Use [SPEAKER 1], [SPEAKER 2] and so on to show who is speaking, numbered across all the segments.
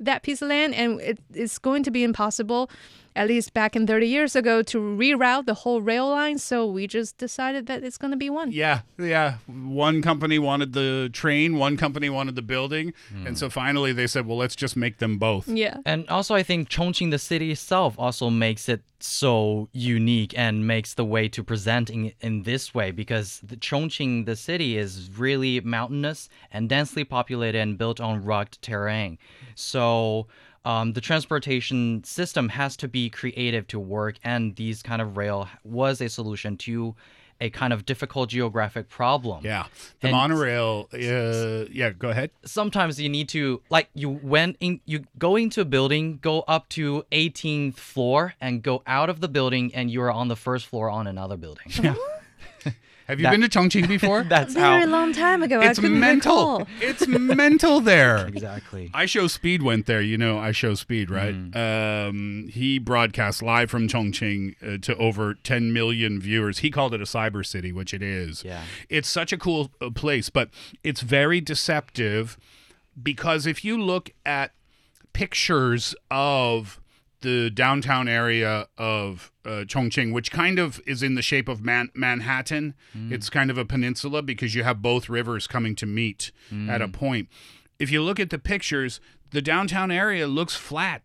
[SPEAKER 1] that piece of land, and it, it's going to be impossible. At least back in 30 years ago, to reroute the whole rail line. So we just decided that it's going to be one.
[SPEAKER 2] Yeah, yeah. One company wanted the train, one company wanted the building, and so finally they said, "Well, let's just make them both."
[SPEAKER 1] Yeah.
[SPEAKER 3] And also, I think Chongqing, the city itself, also makes it so unique and makes the way to present in, in this way because the Chongqing, the city, is really mountainous and densely populated and built on rugged terrain. So um, the transportation system has to be creative to work, and these kind of rail was a solution to a kind of difficult geographic problem.
[SPEAKER 2] Yeah, the
[SPEAKER 3] And-
[SPEAKER 2] monorail. Uh, yeah, go ahead.
[SPEAKER 3] sometimes you need to like you went in you go into a building go up to 18th floor and go out of the building and you're on the first floor on another building
[SPEAKER 2] Have you
[SPEAKER 3] That-
[SPEAKER 2] been to Chongqing before?
[SPEAKER 3] that's
[SPEAKER 1] Very
[SPEAKER 3] how
[SPEAKER 1] long time ago.
[SPEAKER 2] it's
[SPEAKER 1] I couldn't
[SPEAKER 2] mental.
[SPEAKER 1] recall.
[SPEAKER 2] It's mental there.
[SPEAKER 3] exactly
[SPEAKER 2] I Show Speed went there. You know, I Show Speed, right? Um, he broadcast live from Chongqing uh, to over 10 million viewers. He called it a cyber city, which it is.
[SPEAKER 3] Yeah.
[SPEAKER 2] It's such a cool uh, place, but it's very deceptive because if you look at pictures of the downtown area of uh, Chongqing, which kind of is in the shape of Man- Manhattan. It's kind of a peninsula because you have both rivers coming to meet at a point. If you look at the pictures, the downtown area looks flat.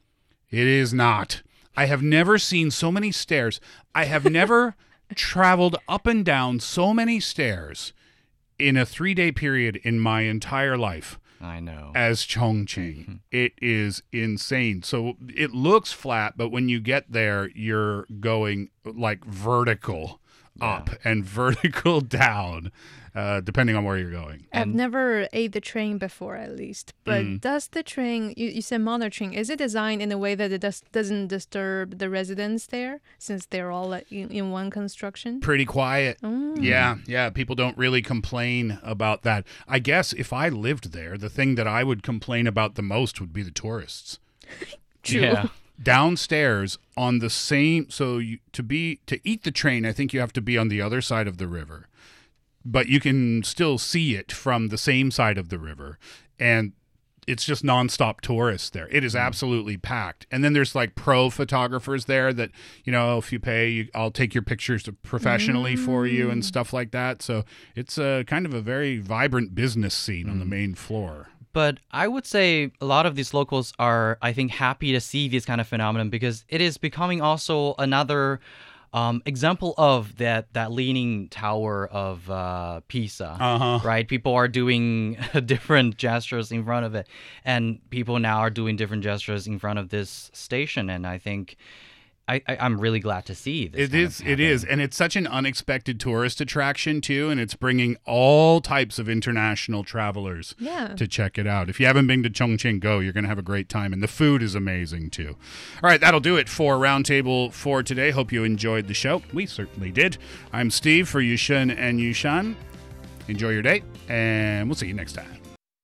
[SPEAKER 2] It is not. I have never seen so many stairs. I have never traveled up and down so many stairs in a three day period in my entire life
[SPEAKER 3] i know
[SPEAKER 2] as Chongqing. It is insane. So it looks flat, but when you get there, you're going like vertical up and vertical down, uh, depending on where you're going.
[SPEAKER 1] I've never ate the train before, at least. But
[SPEAKER 2] Mm.
[SPEAKER 1] does the train, you, you said mono train, is it designed in a way that it does, doesn't disturb the residents there since they're all like, in, in one construction?
[SPEAKER 2] Pretty quiet.
[SPEAKER 1] Mm.
[SPEAKER 2] Yeah, yeah. People don't really complain about that. I guess if I lived there, the thing that I would complain about the most would be the tourists.
[SPEAKER 1] True.
[SPEAKER 3] yeah
[SPEAKER 2] downstairs on the same so you, to be to eat the train i think you have to be on the other side of the river but you can still see it from the same side of the river and it's just nonstop tourists there it is absolutely packed and then there's like pro photographers there that you know if you pay you, i'll take your pictures professionally for you and stuff like that so it's a kind of a very vibrant business scene on the main floor
[SPEAKER 3] but I would say a lot of these locals are, I think, happy to see this kind of phenomenon because it is becoming also another um, example of that that leaning tower of uh, Pisa.
[SPEAKER 2] uh-huh
[SPEAKER 3] Right, people are doing different gestures in front of it, and people now are doing different gestures in front of this station. And I think I, I I'm really glad to see this.
[SPEAKER 2] It
[SPEAKER 3] kind
[SPEAKER 2] is.
[SPEAKER 3] of
[SPEAKER 2] It is,
[SPEAKER 3] happen.
[SPEAKER 2] and it's such an unexpected tourist attraction too, and it's bringing all types of international travelers
[SPEAKER 1] Yeah.
[SPEAKER 2] to check it out. If you haven't been to Chongqing, go. You're going to have a great time, and the food is amazing too. All right, that'll do it for Roundtable for today. Hope you enjoyed the show. We certainly did. I'm Steve for Yushin and Yushan. Enjoy your day, and we'll see you next time.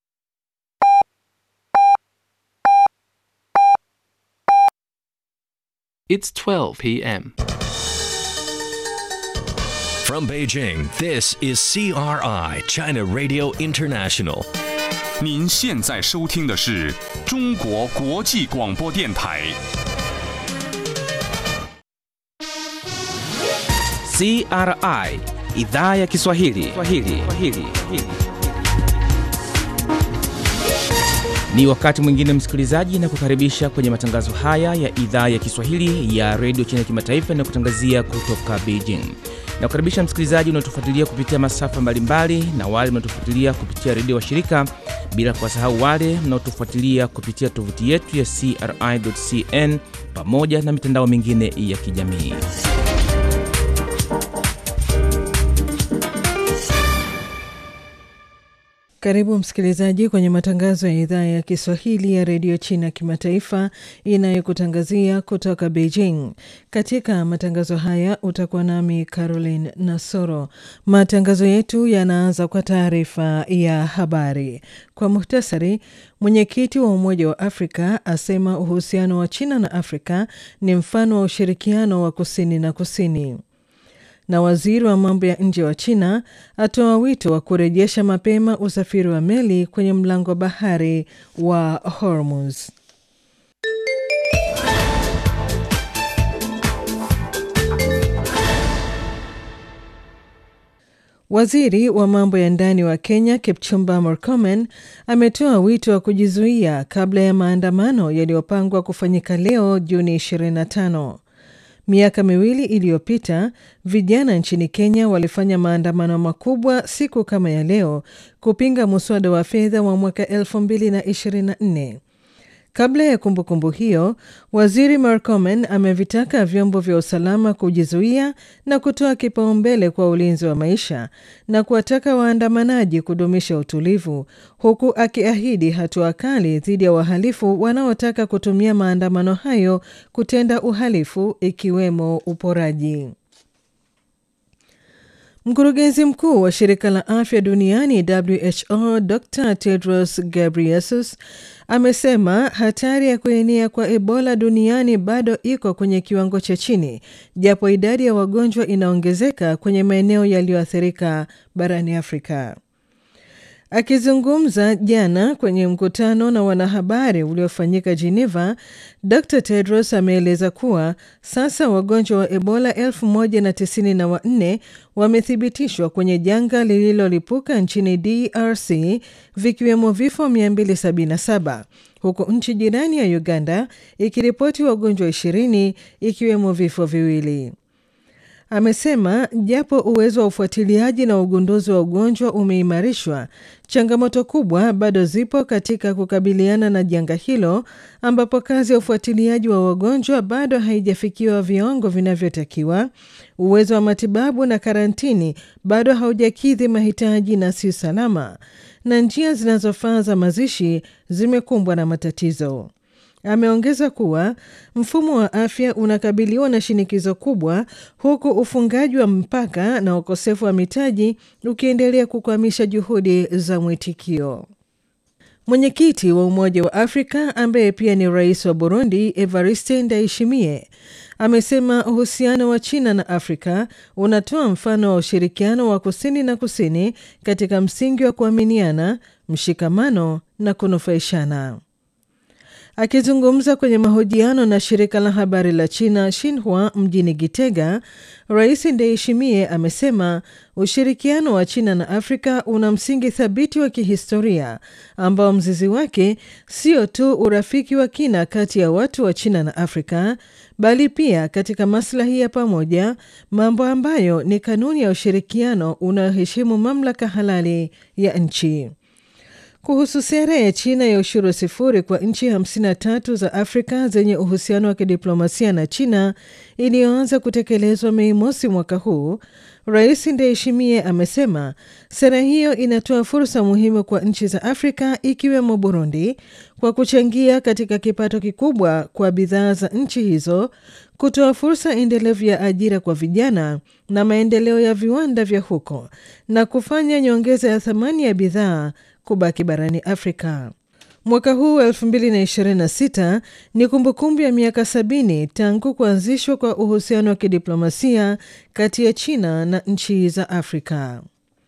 [SPEAKER 4] It's 12 p.m.
[SPEAKER 5] From Beijing, this is CRI, China Radio International.
[SPEAKER 6] 您现在收听的是中国国际广播电台。
[SPEAKER 7] CRI idhaa ya Kiswahili. Kiswahili. Kiswahili. Ni wakati mwingine msikilizaji, na kukaribisha kwenye matangazo haya ya idhaa ya Kiswahili ya redio China kimataifa na kutangazia kutoka Beijing. Na kukaribisha msikilizaji unaotufuatilia kupitia masafa mbalimbali na wale mnaotufuatilia kupitia redio wa shirika, bila kuwasahau wale mnaotufuatilia kupitia tovuti yetu ya CRI.cn pamoja na mitandao mingine ya kijamii.
[SPEAKER 8] Karibu msikilizaji kwenye matangazo ya idhaa ya Kiswahili ya redio China kimataifa inayokutangazia kutoka Beijing. Katika matangazo haya utakuwa nami Caroline Nasoro. Matangazo yetu yanaanza kwa taarifa ya habari. Kwa muhtasari, mwenyekiti wa Umoja wa Afrika asema uhusiano wa China na Afrika ni mfano wa ushirikiano wa kusini na kusini na waziri wa mambo ya nje wa China atoa wito wa kurejesha mapema usafiri wa meli kwenye mlango wa bahari wa Hormuz. Waziri wa mambo ya ndani wa Kenya Kipchumba Murkomen ametoa wito wa kujizuia kabla ya maandamano yaliyopangwa kufanyika leo Juni 25. Miaka miwili iliyopita vijana nchini Kenya walifanya maandamano makubwa siku kama ya leo kupinga muswada wa fedha wa mwaka 2024. Kabla ya kumbukumbu kumbu hiyo, waziri Murkomen amevitaka vyombo vya usalama kujizuia na kutoa kipaumbele kwa ulinzi wa maisha na kuwataka waandamanaji kudumisha utulivu, huku akiahidi hatua kali dhidi ya wahalifu wanaotaka kutumia maandamano hayo kutenda uhalifu ikiwemo uporaji. Mkurugenzi mkuu wa shirika la afya duniani WHO Dr Tedros Ghebreyesus amesema hatari ya kuenea kwa Ebola duniani bado iko kwenye kiwango cha chini, japo idadi ya wagonjwa inaongezeka kwenye maeneo yaliyoathirika barani Afrika. Akizungumza jana kwenye mkutano na wanahabari uliofanyika Geneva, Dr Tedros ameeleza kuwa sasa wagonjwa wa Ebola 1094 wamethibitishwa kwenye janga lililolipuka nchini DRC, vikiwemo vifo 277 huku nchi jirani ya Uganda ikiripoti wagonjwa 20 ikiwemo vifo viwili. Amesema japo uwezo wa ufuatiliaji na ugunduzi wa ugonjwa umeimarishwa, changamoto kubwa bado zipo katika kukabiliana na janga hilo, ambapo kazi ya ufuatiliaji wa wagonjwa bado haijafikiwa viwango vinavyotakiwa. Uwezo wa matibabu na karantini bado haujakidhi mahitaji na si salama, na njia zinazofaa za mazishi zimekumbwa na matatizo. Ameongeza kuwa mfumo wa afya unakabiliwa na shinikizo kubwa huku ufungaji wa mpaka na ukosefu wa mitaji ukiendelea kukwamisha juhudi za mwitikio. Mwenyekiti wa Umoja wa Afrika ambaye pia ni rais wa Burundi, Evariste Ndayishimiye, amesema uhusiano wa China na Afrika unatoa mfano wa ushirikiano wa kusini na kusini katika msingi wa kuaminiana, mshikamano na kunufaishana. Akizungumza kwenye mahojiano na shirika la habari la China Xinhua mjini Gitega, Rais Ndayishimiye amesema ushirikiano wa China na Afrika una msingi thabiti wa kihistoria ambao mzizi wake sio tu urafiki wa kina kati ya watu wa China na Afrika, bali pia katika maslahi ya pamoja, mambo ambayo ni kanuni ya ushirikiano unaoheshimu mamlaka halali ya nchi. Kuhusu sera ya China ya ushuru sifuri kwa nchi 53 za Afrika zenye uhusiano wa kidiplomasia na China iliyoanza kutekelezwa Mei mosi mwaka huu, Rais Ndayishimiye amesema sera hiyo inatoa fursa muhimu kwa nchi za Afrika ikiwemo Burundi kwa kuchangia katika kipato kikubwa kwa bidhaa za nchi hizo, kutoa fursa endelevu ya ajira kwa vijana na maendeleo ya viwanda vya huko na kufanya nyongeza ya thamani ya bidhaa kubaki barani Afrika. Mwaka huu wa 2026 ni kumbukumbu ya miaka sabini tangu kuanzishwa kwa uhusiano wa kidiplomasia kati ya China na nchi za Afrika.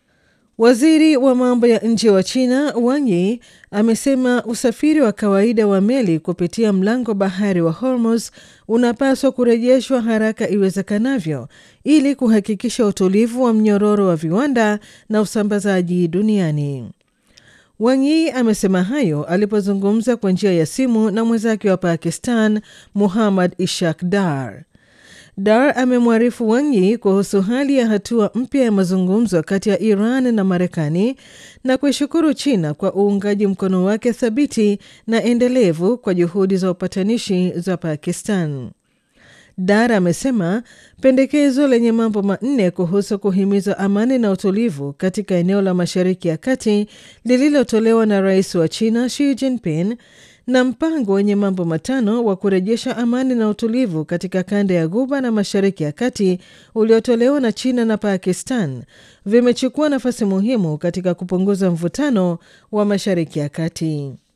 [SPEAKER 8] Waziri wa mambo ya nje wa China Wang Yi amesema usafiri wa kawaida wa meli kupitia mlango bahari wa Hormuz unapaswa kurejeshwa haraka iwezekanavyo ili kuhakikisha utulivu wa mnyororo wa viwanda na usambazaji duniani. Wang Yi amesema hayo alipozungumza kwa njia ya simu na mwenzake wa Pakistan Muhammad Ishaq Dar. Dar amemwarifu Wang Yi kuhusu hali ya hatua mpya ya mazungumzo kati ya Iran na Marekani na kuishukuru China kwa uungaji mkono wake thabiti na endelevu kwa juhudi za upatanishi za Pakistan. Dar amesema pendekezo lenye mambo manne kuhusu kuhimiza amani na utulivu katika eneo la Mashariki ya Kati lililotolewa na rais wa China Xi Jinping na mpango wenye mambo matano wa kurejesha amani na utulivu katika kanda ya Ghuba na Mashariki ya Kati uliotolewa na China na Pakistan vimechukua nafasi muhimu katika kupunguza mvutano wa Mashariki ya Kati.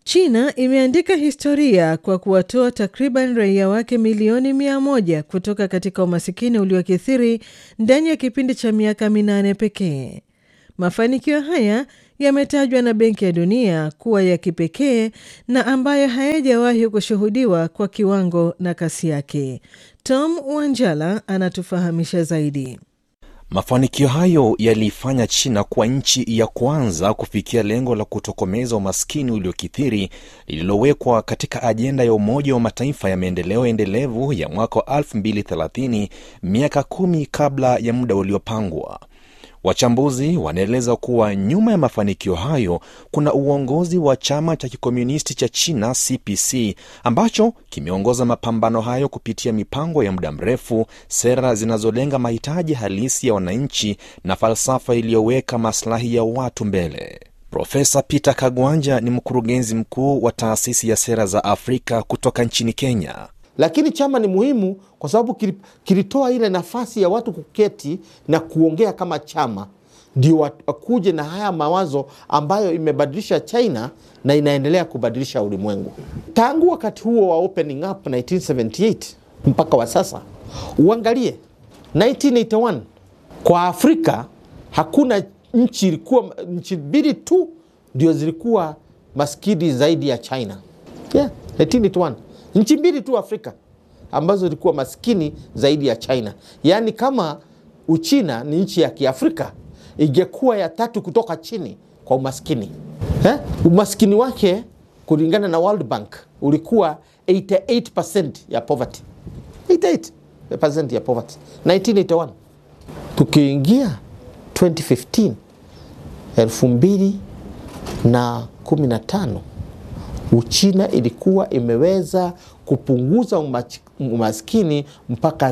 [SPEAKER 8] China imeandika historia kwa kuwatoa takriban raia wake milioni mia moja kutoka katika umasikini uliokithiri ndani ya kipindi cha miaka minane pekee. Mafanikio haya yametajwa na Benki ya Dunia kuwa ya kipekee na ambayo hayajawahi kushuhudiwa kwa kiwango na kasi yake. Tom Wanjala anatufahamisha zaidi.
[SPEAKER 9] Mafanikio hayo yaliifanya China kuwa nchi ya kwanza kufikia lengo la kutokomeza umaskini uliokithiri lililowekwa katika ajenda ya Umoja wa Mataifa ya maendeleo endelevu ya mwaka wa 2030 miaka kumi kabla ya muda uliopangwa. Wachambuzi wanaeleza kuwa nyuma ya mafanikio hayo kuna uongozi wa chama cha kikomunisti cha China CPC ambacho kimeongoza mapambano hayo kupitia mipango ya muda mrefu, sera zinazolenga mahitaji halisi ya wananchi na falsafa iliyoweka maslahi ya watu mbele. Profesa Peter Kagwanja ni mkurugenzi mkuu wa taasisi ya sera za Afrika kutoka nchini Kenya.
[SPEAKER 10] Lakini chama ni muhimu kwa sababu kilitoa ile nafasi ya watu kuketi na kuongea kama chama, ndio wakuje na haya mawazo ambayo imebadilisha China na inaendelea kubadilisha ulimwengu. Tangu wakati huo wa opening up 1978 mpaka wa sasa, uangalie 1981 kwa Afrika hakuna nchi, ilikuwa nchi mbili tu ndio zilikuwa maskini zaidi ya China. Yeah, 1981 nchi mbili tu Afrika ambazo zilikuwa maskini zaidi ya China. Yaani kama Uchina ni nchi ya Kiafrika, ingekuwa ya tatu kutoka chini kwa umaskini eh? Umaskini wake kulingana na World Bank ulikuwa 88% ya poverty, 88% ya poverty 1981. Tukiingia 2015 elfu mbili na kumi na tano Uchina ilikuwa imeweza kupunguza umaskini mpaka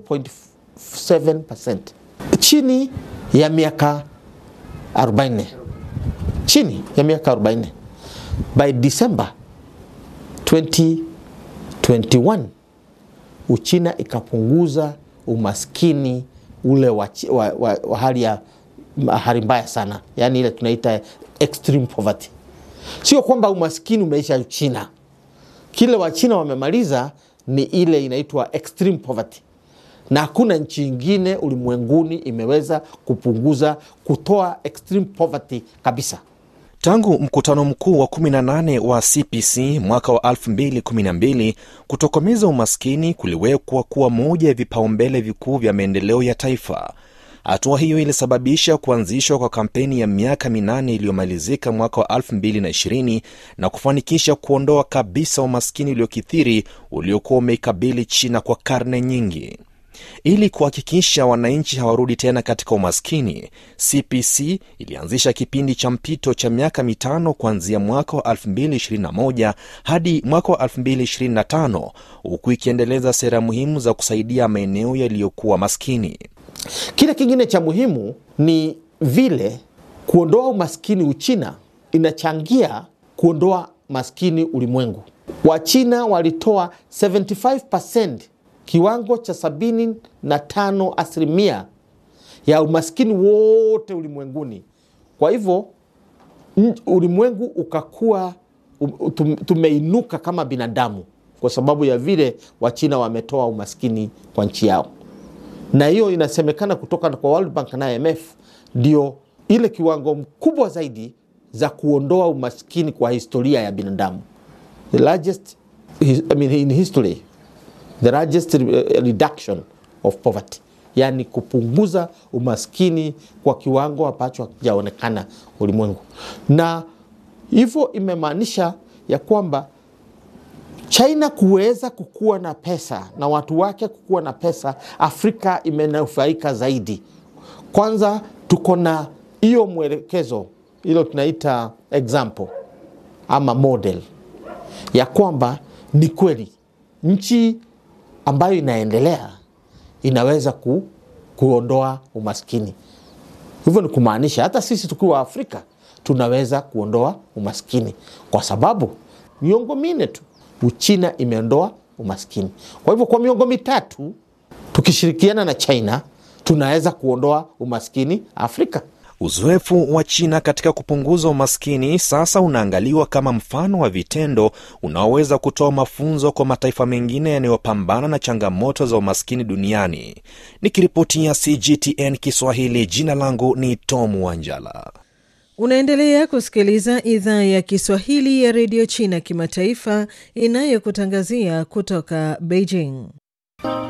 [SPEAKER 10] 0.7% chini ya miaka 40, chini ya miaka 40. By December 2021 Uchina ikapunguza umaskini ule wa, wa, wa, wa hali ya hali mbaya sana, yaani ile tunaita extreme poverty. Sio kwamba umaskini umeisha China. Kile Wachina wamemaliza ni ile inaitwa extreme poverty, na hakuna nchi ingine ulimwenguni imeweza kupunguza kutoa extreme poverty kabisa.
[SPEAKER 9] Tangu mkutano mkuu wa 18 wa CPC mwaka wa 2012, kutokomeza umaskini kuliwekwa kuwa moja ya vipaumbele vikuu vya maendeleo ya taifa. Hatua hiyo ilisababisha kuanzishwa kwa kampeni ya miaka minane iliyomalizika mwaka wa 2020 na kufanikisha kuondoa kabisa umaskini uliokithiri uliokuwa umeikabili China kwa karne nyingi. Ili kuhakikisha wananchi hawarudi tena katika umaskini, CPC ilianzisha kipindi cha mpito cha miaka mitano kuanzia mwaka wa 2021 hadi mwaka wa 2025 huku ikiendeleza sera muhimu za kusaidia maeneo yaliyokuwa maskini.
[SPEAKER 10] Kile kingine cha muhimu ni vile kuondoa umaskini Uchina inachangia kuondoa maskini ulimwengu. Wachina walitoa 75% kiwango cha 75 asilimia ya umaskini wote ulimwenguni. Kwa hivyo ulimwengu ukakuwa tumeinuka kama binadamu kwa sababu ya vile Wachina wametoa umaskini kwa nchi yao na hiyo inasemekana kutoka kwa World Bank na IMF ndio ile kiwango mkubwa zaidi za kuondoa umaskini kwa historia ya binadamu, the largest I mean, in history the largest reduction of poverty, yani kupunguza umaskini kwa kiwango ambacho hakijaonekana ulimwengu, na hivyo imemaanisha ya kwamba China kuweza kukuwa na pesa na watu wake kukuwa na pesa, Afrika imenufaika zaidi. Kwanza tuko na hiyo mwelekezo, hilo tunaita example ama model ya kwamba ni kweli nchi ambayo inaendelea inaweza ku, kuondoa umaskini. Hivyo ni kumaanisha hata sisi tukiwa Afrika tunaweza kuondoa umaskini, kwa sababu miongo minne tu Uchina imeondoa umaskini. Kwa hivyo kwa miongo mitatu tukishirikiana na China tunaweza kuondoa umaskini Afrika.
[SPEAKER 9] Uzoefu wa China katika kupunguza umaskini sasa unaangaliwa kama mfano wa vitendo unaoweza kutoa mafunzo kwa mataifa mengine yanayopambana na changamoto za umaskini duniani. Nikiripotia CGTN Kiswahili, jina langu ni Tom Wanjala.
[SPEAKER 8] Unaendelea kusikiliza idhaa ya Kiswahili ya redio China kimataifa inayokutangazia kutoka Beijing.